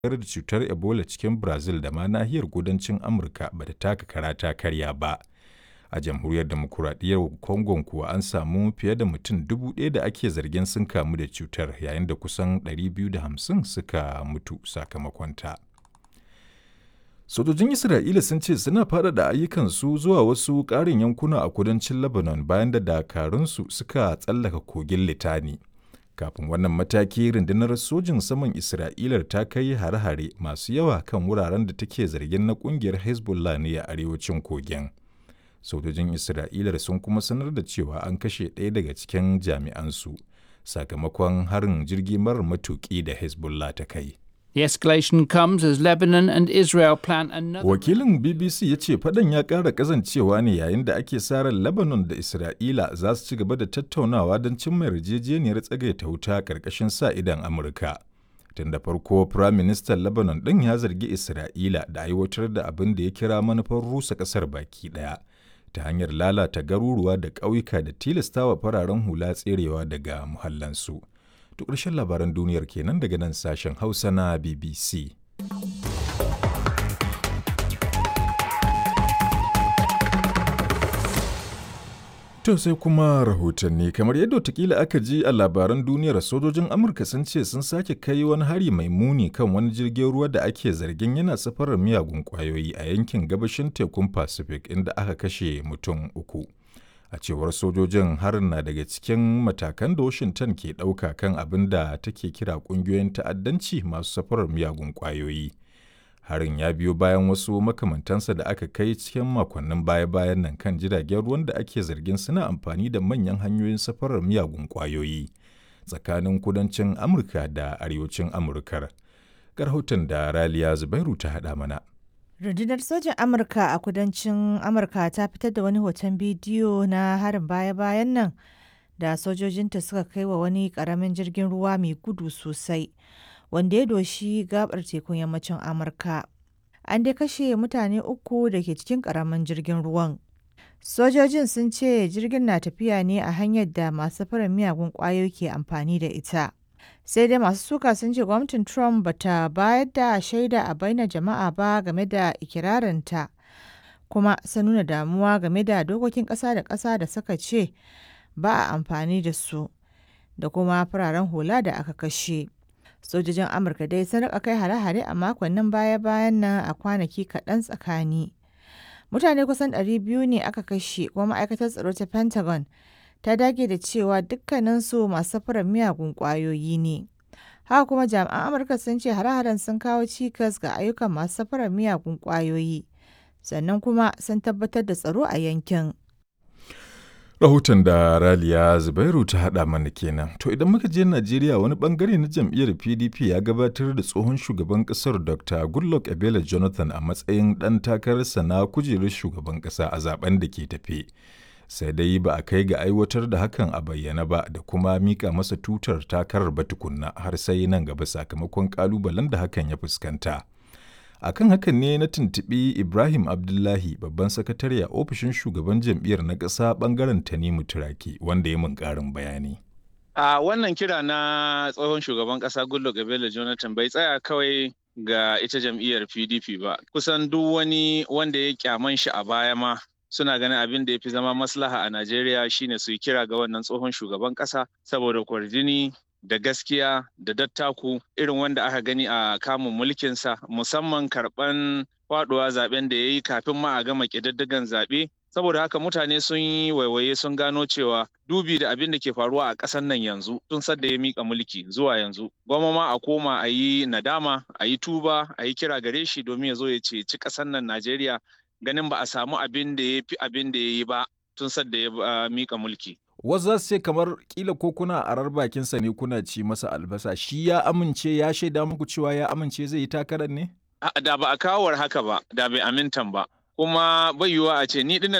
da cutar Ebola cikin Brazil da ma nahiyar kudancin Amurka ba ta taka kara ta karya ba. A jamhuriyar demokuraɗiyyar Congo kuwa an samu fiye da mutum dubu ɗaya da ake zargin sun kamu da cutar yayin da kusan 250 suka mutu sakamakonta. Sojojin Isra'ila sun ce suna faɗaɗa ayyukansu zuwa wasu ƙarin yankuna a kudancin Lebanon bayan da dakarunsu suka tsallaka kogin Litani. Kafin wannan mataki rundunar sojin saman Isra'ilar ta kai hare-hare masu yawa kan wuraren da take zargin na ƙungiyar Hezbollah ne a arewacin kogin. Sojojin Isra'ilar sun kuma sanar da cewa an kashe ɗaya daga cikin jami'ansu sakamakon harin jirgi marar matuƙi da Hezbollah ta kai. The escalation comes as Lebanon and Israel plan another. Wakilin BBC ya ce fadan ya ƙara ƙazancewa ne yayin da ake sa ran Lebanon da Isra'ila za su ci gaba da tattaunawa don cimma yarjejeniyar tsagaita wuta ƙarƙashin sa idan Amurka. Tun da farko, Firayim Ministan Lebanon ɗin ya zargi Isra'ila da aiwatar da abin da ya kira manufar rusa ƙasar baki ɗaya ta hanyar lalata garuruwa da ƙauyuka da tilastawa fararen hula tserewa daga muhallansu. To ƙarshen labaran duniyar kenan daga nan sashen Hausa na BBC. To sai kuma rahotanni kamar yadda watakila aka ji a labaran duniyar sojojin Amurka sun ce sun sake kai wani hari mai muni kan wani jirgin ruwa da ake zargin yana safarar miyagun kwayoyi a yankin gabashin tekun Pacific inda aka kashe mutum uku. a cewar sojojin harin na daga cikin matakan da washington ke ɗauka kan abin da take kira ƙungiyoyin ta'addanci masu safarar miyagun ƙwayoyi harin ya biyo bayan wasu makamantansa da aka kai cikin makonnin baya-bayan nan kan jiragen ruwan da ake zargin suna amfani da manyan hanyoyin safarar miyagun ƙwayoyi tsakanin kudancin amurka da arewacin amurkar rahoton da raliya zubairu ta haɗa mana Rundunar sojan Amurka a kudancin Amurka ta fitar da wani hoton bidiyo na harin baya-bayan nan da sojojinta suka kai wa wani karamin jirgin ruwa mai gudu sosai wanda ya doshi gabar tekun yammacin Amurka. An dai kashe mutane uku da ke cikin karamin jirgin ruwan. Sojojin sun ce jirgin na tafiya ne a hanyar da masu fara miyagun kwayoyi ke amfani da ita. sai dai masu suka sun ce gwamnatin trump bata bayar da shaida a bainar jama'a ba game da ikirarinta kuma sun nuna damuwa game da dokokin ƙasa da ƙasa da suka ce ba a amfani da su da kuma fararen hula da aka kashe sojojin amurka dai sun rika kai hare-hare a makonnin baya-bayan nan a kwanaki kaɗan tsakani mutane kusan 200 ne aka kashe kuma ma'aikatar tsaro ta pentagon ta dage da cewa dukkaninsu masu safarar miyagun ƙwayoyi ne. Haka kuma jami'an Amurka sun ce hare-haren sun kawo cikas ga ayyukan masu safarar miyagun ƙwayoyi, sannan kuma sun tabbatar da tsaro a yankin. Rahoton da Raliya Zubairu ta haɗa mana kenan. To idan muka je Najeriya wani bangare na jam'iyyar PDP ya gabatar da tsohon shugaban ƙasar Dr. Goodluck Ebele Jonathan a matsayin ɗan takararsa na kujerar shugaban ƙasa a zaben da ke tafe. sai dai ba a kai ga aiwatar da hakan a bayyana ba da kuma mika masa tutar takarar ba tukunna har sai nan gaba sakamakon kalubalen da hakan ya fuskanta. akan hakan ne na tuntuɓi ibrahim abdullahi babban sakatare a ofishin shugaban jam'iyyar na ƙasa ɓangaren tanimu turaki wanda ya mun ƙarin bayani a wannan kira na tsohon shugaban ƙasa goodluck ebele jonathan bai tsaya kawai ga ita jam'iyyar pdp ba kusan duk wani wanda ya kyaman shi a baya ma suna ganin abin da ya fi zama maslaha a Najeriya shine su yi kira ga wannan tsohon shugaban ƙasa saboda kwarjini da gaskiya da dattaku irin wanda aka gani a kamun mulkinsa musamman karɓan faɗuwa zaben da ya yi kafin ma a gama ƙididdigan zaɓe saboda haka mutane sun yi waiwaye sun gano cewa dubi da abin da ke faruwa a ƙasar nan yanzu tun sadda ya mika mulki zuwa yanzu gwamma ma a koma a yi nadama a yi tuba a yi kira gare shi domin ya zo ya ceci ƙasar nan Najeriya ganin ba a samu abin da ya fi abin da ya yi ba tun sadda ya mika mulki. Wasu za su ce kamar kila ko kuna arar bakinsa ne kuna ci masa albasa shi ya amince ya shaida muku cewa ya amince zai yi takarar ne? Da ba a kawar haka ba da bai amintan ba kuma bai yiwuwa a ce ni dinnan